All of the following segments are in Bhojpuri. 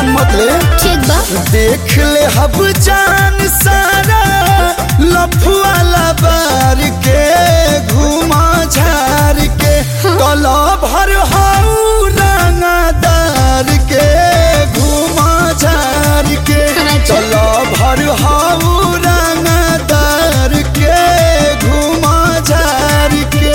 नाम मत ले ठीक बा देख ले हब जान सारा लफुआ लबार के घुमा झार के कला भर हाउ रंगदार के घुमा झार के अच्छा। कला भर हाउ रंगदार के घुमा झार के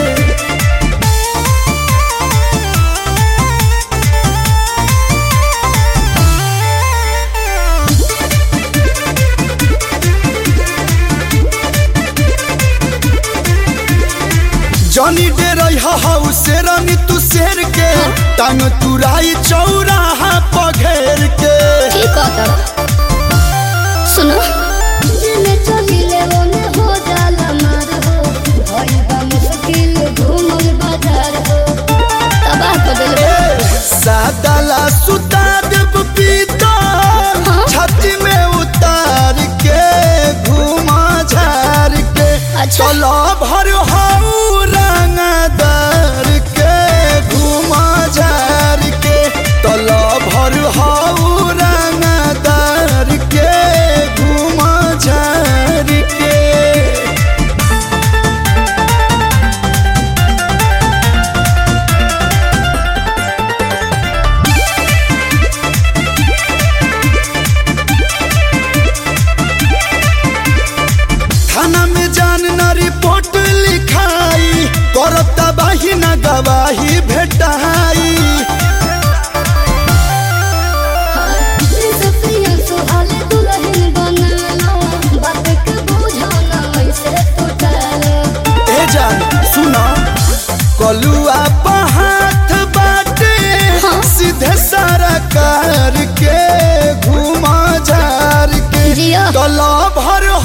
जनी डे रही हाउ शेरनी तू शेर के टांग तुराई चौराहा पघेर के ठीक है तब सुनो जिने चलिले ओने हो जाला मार हो भई बा मुश्किल घूमल बाजार हो तबाह कर देले सादाला सुता देव पीता हाँ। छाती में उतार के घुमा झार के अच्छा। चलो भर हाउ रंगदार के घुमा झार के चलो भर हाउ रंगदार के घुमा झार के थाना में जान न रिपोर्ट लिखाई करता बाही न गवाही भेटाई सफिया सुहाले दुल्हन बनालो बात के बुझाना ऐसे तो टालो ए जान सुना कलुआ हाथ बाटे हाँ। सीधे सारा कार के घुमा झार के जिया। गला भर